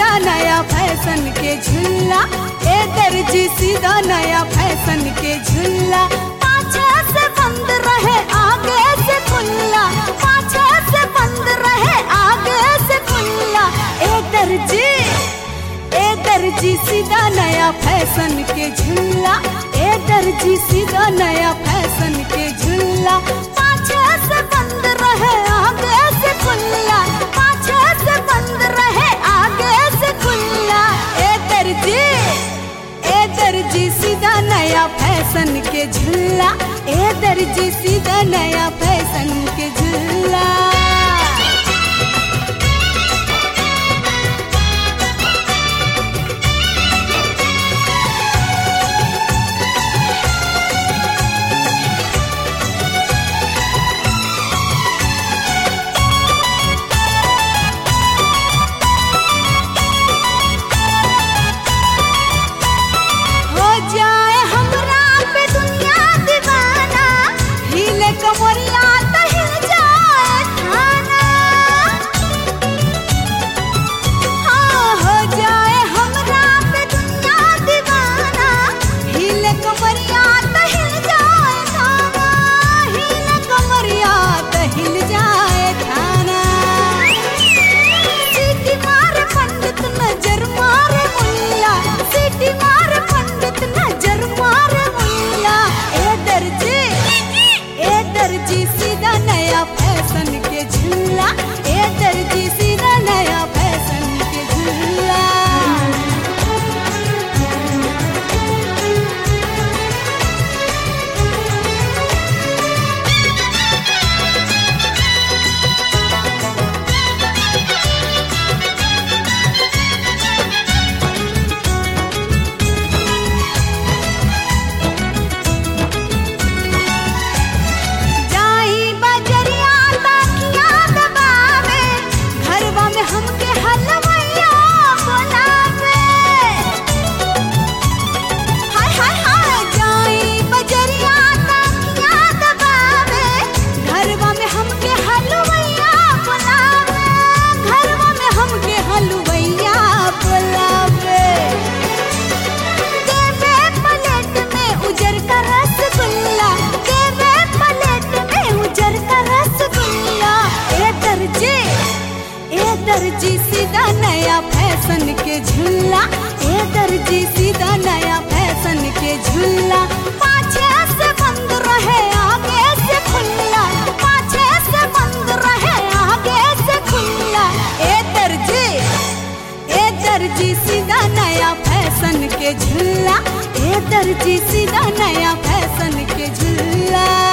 सीधा नया फैशन के झूला ए दर्जी सीधा नया फैशन के झूला पाछे से बंद रहे आगे से खुला पाछे से बंद रहे आगे से खुला ए दर्जी ए दर्जी सीधा नया फैशन के झूला ए दर्जी सीधा नया फैशन के झूला पाछे से बंद रहे आगे से खुला पाछे से बंद रहे आगे से खुला ए दर्जी ए दर्जी सीधा नया फैशन के झूला ए दर्जी सीधा नया फैशन के झूला हो जाए हमरा पे दुनिया दीवाना हिले कमरिया त हिल जाए खाना हाँ हो जाए हमरा पे दुनिया दीवाना हिले कमरिया त हिल जाए खाना हिले कमरिया त हिल जाए खाना सीटी मारे पंडित नजर मारे मुल्ला सीटी मारे पंडित नजर मारे मुल्ला ए दर्जी ए दर्जी सीधा नया फैशन के झूला ए दर्जी सीधा नया फैशन के झूला जाई बजरिया ताकिया दबावे घरवा में हमके हलवैया बनावे हाय हाय हाय जाई बजरिया ताकिया दबावे घरवा में हमके हलवैया बनावे घरवा में हमके हलवैया बनावे देवे पलेट में उजर का रसगुल्ला देवे पलेट में उजर का रसगुल्ला ए दर्जी ए दर्जी सीधा नया फैशन के झूला ए दर्जी सीधा नया फैशन के झूला पाछे से बंद रहे आगे से खुला पाछे से बंद रहे आगे से खुला ए दर्जी ए दर्जी सीधा नया फैशन के झूला ए दर्जी सीधा नया फैशन के झूला